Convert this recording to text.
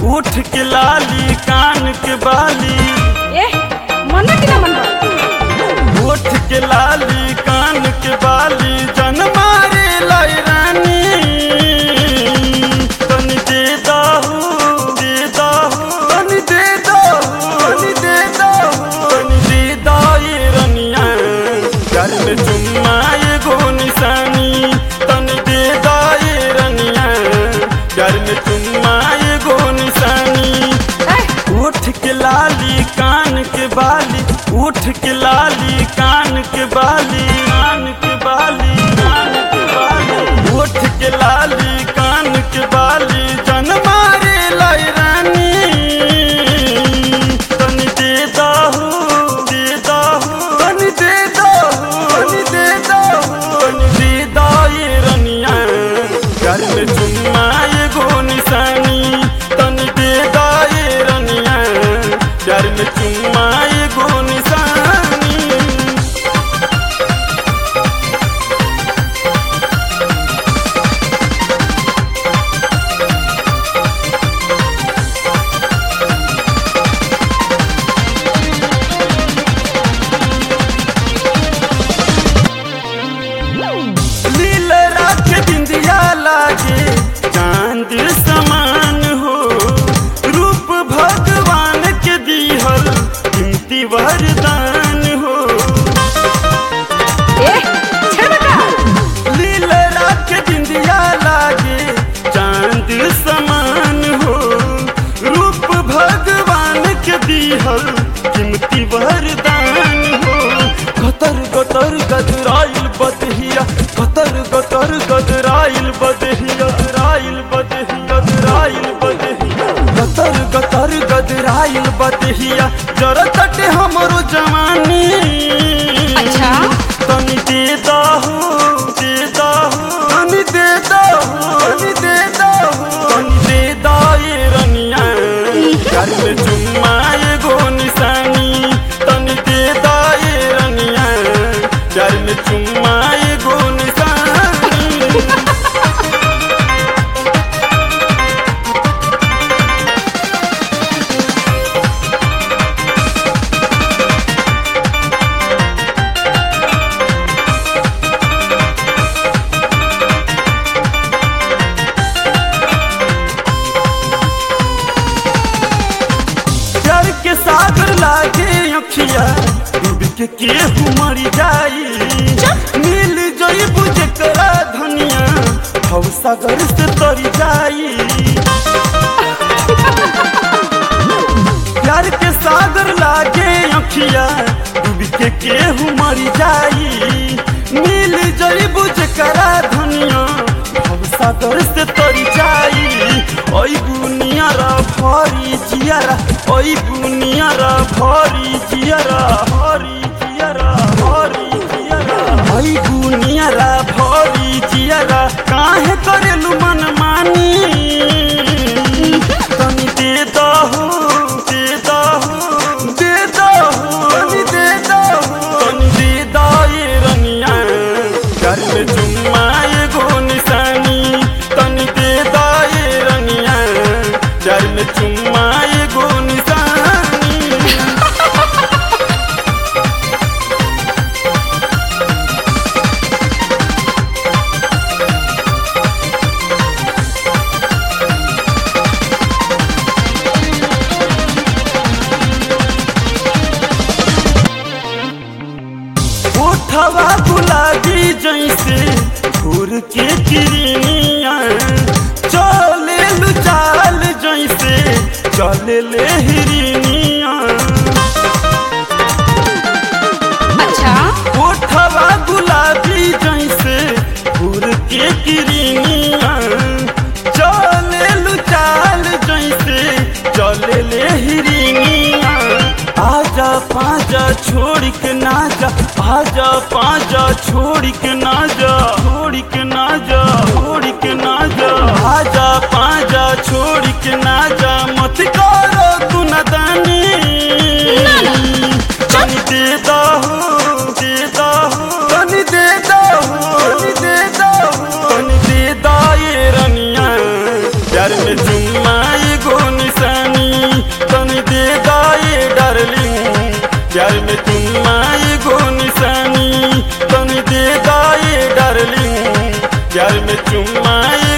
उठ के लाली कान के बाली ए मन कि ना मन उठ के लाली कान के बाली जन मारे लाई रानी तनी दे दाहू दे दाहू तनी दे दाहू तनी दे दाहू तनी दे दाई रनिया घर में चुम्मा एगो निशानी तनी दे दाई रनिया घर में चुम्मा एगो निशानी ए उठ के लाली कान के बाली उठ के लाली कान के बाली कान के बाली कान के बाली उठ के लाली कान के बाली जन मारे लाई रानी तनी दे दाहू दे दाहू तनी दे दाहू तनी दे दाहू तनी दे दाई रनिया घर में चुम्मा एगो निशानी तनी दे दाई रनिया घर में चुम्मा एगो निशानी लील राख बिंदिया लागे चांद समान हो रूप भगवान के दिहल कीमती वरदान हो ए छेड़ का लील राख बिंदिया लागे चांद समान हो रूप भगवान के दिहल कीमती वरदान हो गतर गतर गदराइल बदहिया गतर गतर गदराइल बदहिया राइल बदहिया गदराइल बदहिया गतर गतर गदराइल बदहिया जरा तटे हमरो जवानी अच्छा। तनी दे दाहू दे दाहू तनी दे दाहू तनी दे दाहू तनी दे दाए रनिया घर में चुम्मा एगो निशानी तनी दे दाए रनिया घर में चुम्मा एगो निशानी प्यार के सागर लागे अखिया डूब के केहू मर जाई मिल जई बुझे करा धनिया भव सागर से तर जाई प्यार के सागर लागे अखिया डूब के केहू मर जाई मिल जई बुझे करा धनिया भव सागर से तर जाई ओई बुनियारा भरी जियारा ओई बुनियारा भरी जियारा भरी जियारा भरी जियारा ओई बुनियारा भरी जियारा काहे करेलु मन मानी तनी दे दहू दे दहू दे दहू तनी दे दहू तनी दे दाए रनिया घर में चुम्मा एगो निशानी तनी दे दाए रनिया घर में चुम्मा एगो निशानी उठवा गुलाबी जैसे घूर के किरनिया चले लु चाल जैसे चले ले हिरनिया अच्छा उठवा गुलाबी जैसे घूर के किरनिया चले लु चाल जैसे चले ले हिरनिया आजा पाजा छोड़ के ना जा आजा पाजा छोड़ के ना जा छोड़ के ना जा छोड़ के ना जा आजा पाजा छोड़ के ना जा मत करो तू नदानी तनी दे दहू दे दहू तनी दे दहू तनी दे दहू तनी दे दाए रनिया प्यार में चुम्मा एगो निशा चुम्मा